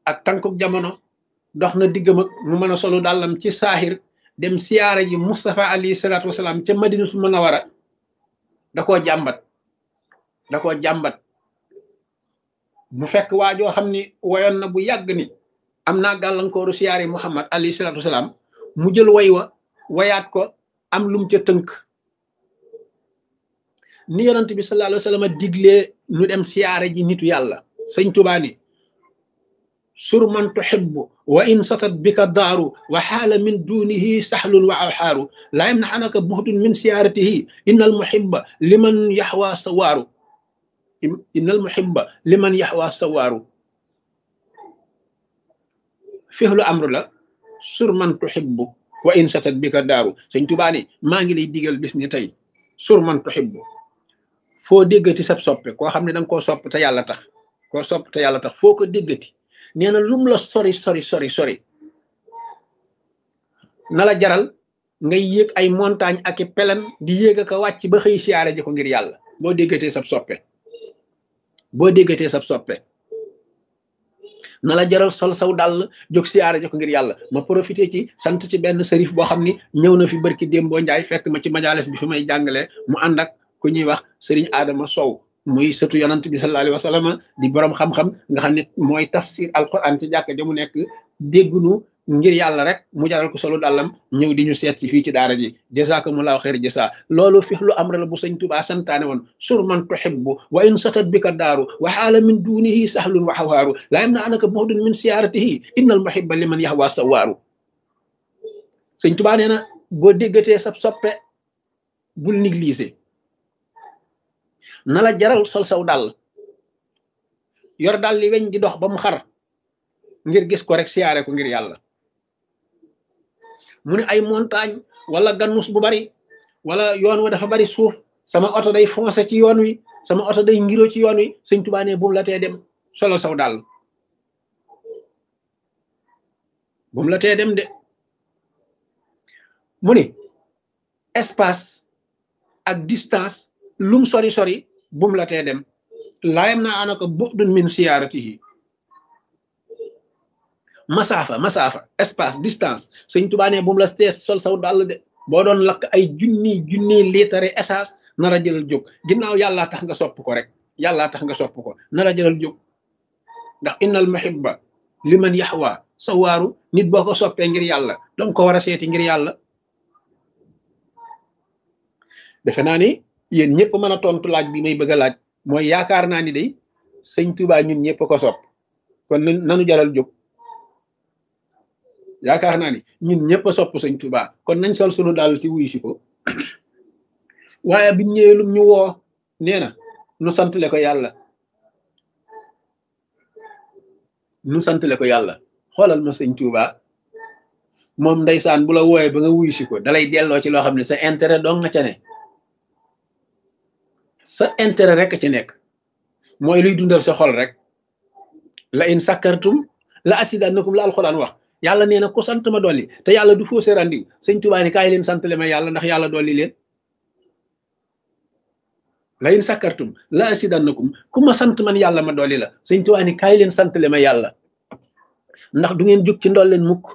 ak tànkuk jamono dox na diggam ak mu mën a solu dàllam ci saaxir dem siyaara ji Moustapha alayhi salaatu wasalaam ca madinatul munawara da koo jàmbat da koo jàmbat mu fekk waajoo xam ni woyoon na bu yàgg ni am naa gàllankooru siyaari Muhammad alayhi salaatu wasalaam mu jël way wa wayaat ko am lum ca tënk ni yonent bi sallallahu alayhi wa sallam diglee ñu dem siyaare ji nitu yàlla sëñ Tuubaa ni sur man tuhibbu wa in satat bika daaru wa xaala min dunihi saxlun wa awxaaru laa yamnaxanaka buxdun min siyaaratihi inna al muhibba liman yaxwa sawaaru inna al muhibba liman yaxwa sawaaru fixlu amru la sur man tuhibbu wa in satat bika daaru sëñ Tuubaa ni maa ngi lay digal bis ni tey sur man tuhibbu foo déggati sab soppe koo xam ne danga koo sopp te yàlla tax koo sopp te yàlla tax foo ko déggati nee na lum la sori sori sori sori na la jaral ngay yéeg ay montagne ak i pelen di yéeg ak a wàcc ba xëy siyaare ji ko ngir yàlla boo déggatee sab soppe boo déggatee sab soppe na la jaral sol saw dàll jóg siyaare ji ko ngir yàlla ma profité ci sant ci benn sërif boo xam ni ñëw na fi barki démboo njaay fekk ma ci majalis bi fi may jàngale mu ànd ak ku ñuy wax sëriñ Adama Sow muy sëtu yonant bi sallallahu alayhi wa sallam di borom xam-xam nga xam ne mooy tafsir alquran ci jàkk ja mu nekk déggunu ngir yàlla rek mu jaral ko solo dàllam ñëw di ñu seet ci fii ci daara ji jazakumullahu xeer jasa loolu fi lu am la bu sëñ Tuubaa santaane woon sur man tuhibbu wa in satat bika daaru wa xaala min dunihi sahlun wa xawaaru laa yam na anaka buxdun min siyaaratihi innal muhibba liman yaxwa sawaaru sëñ Tuubaa nee na boo déggatee sab soppe bul négliger na la jaral sol saw dàll yor dàll li weñ di dox ba mu xar ngir gis ko rek siyaare ko ngir yàlla mu ne ay montagne wala gannus bu bari wala yoon wa dafa bari suuf sama oto day foncé ci yoon wi sama oto day ngiro ci yoon wi sëñ Tuubaa ne bu mu la tee dem solal saw dàll bu mu la tee dem de mu ni espace ak distance lum sori sori bum la tee dem laayam naa ana ko bu'dun min siyaaratihi masaafa masaafa espace distance sëñ Tuubaa ne bum la tee sol saw dàll de boo doon lakk ay junni junni liitare essence nara jëlal jóg ginnaaw yàllaa tax nga sopp ko rek yàllaa tax nga sopp ko nara jëlal jóg ndax innal muhibba liman yaxwa sa waaru nit boo ko soppee ngir yàlla danga ko war a seeti ngir yàlla defe naa ni yéen ñëpp mën a tontu laaj bi may bëgg a laaj mooy yaakaar naa ni day sëñ Tuubaa ñun ñëpp ko sopp kon nanu jaral jóg yaakaar naa ni ñun ñëpp a sopp sëñ Tuubaa kon nañ sol sunu daal ci wuyu si ko waaye biñ ñëwee lum ñu woo nee na nu santale ko yàlla nu santale ko yàlla xoolal ma sëñ Tuubaa moom ndeysaan bu la wooyee ba nga wuyu si ko dalay delloo ci loo xam ne sa intérêt dong nga ca ne sa intérêt rek ci nekk mooy luy dundal sa xol rek la in sakkartum la asidannakum la alxuraan wax yàlla nee na ku sant ma dolli te yàlla du fausse rendiw sëñ Tuubaa ni kaay leen sant le ma yàlla ndax yàlla dolli leen la in sakkartum la asidannakum ku ma sant man yàlla ma dolli la sëñ Tuubaa ni kaay leen sant le ma yàlla ndax du ngeen jóg ci ndol leen mukk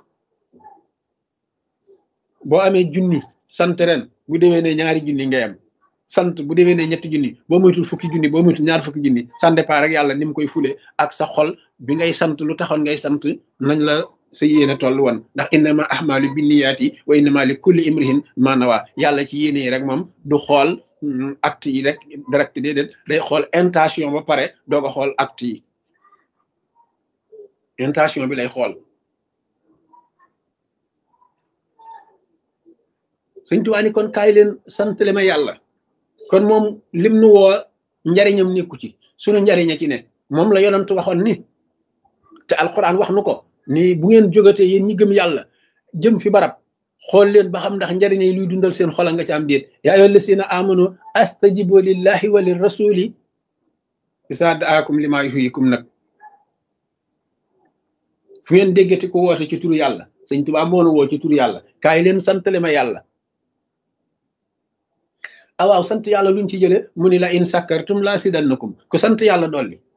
boo amee junni sant ren bu déwee ne ñaari junni ngay am sant bu déwee ne ñetti junni boo moytul fukki junni boo moytul ñaar fukki junni ça dépend rek yàlla ni mu koy fule ak sa xol bi ngay sant lu taxoon ngay sant nañ la sa yéene toll woon ndax innama ahmalu binniyaati wa innama li kulli imrihin ma nawa yàlla ci yéene yi rek moom du xool acte yi rek direct déedéet day xool intention ba pare doog a xool acte yi intention bi lay xool sëñ Tuubaa ni kon kaay leen santale ma yàlla kon moom lim nu woo njariñam nekku ci sunu njariña ci ne moom la yonantu waxoon ni te alquran wax nu ko ni bu ngeen jógatee yéen ñi gëm yàlla jëm fi barab xool leen ba xam ndax njariñ yi luy dundal seen xola nga ci am déet yaa ayyuha llazina amanu astajibu lillahi wa lir rasuli isa daakum lima yuhyikum nag fu ngeen déggati ko woote ci turu yàlla sëñ Tuubaa moo nu woo ci turu yàlla kaay leen santale ma yàlla awaaw sant yàlla luñ ci jële mu ni la in sakkartum la sidannakum ku sant yàlla dolli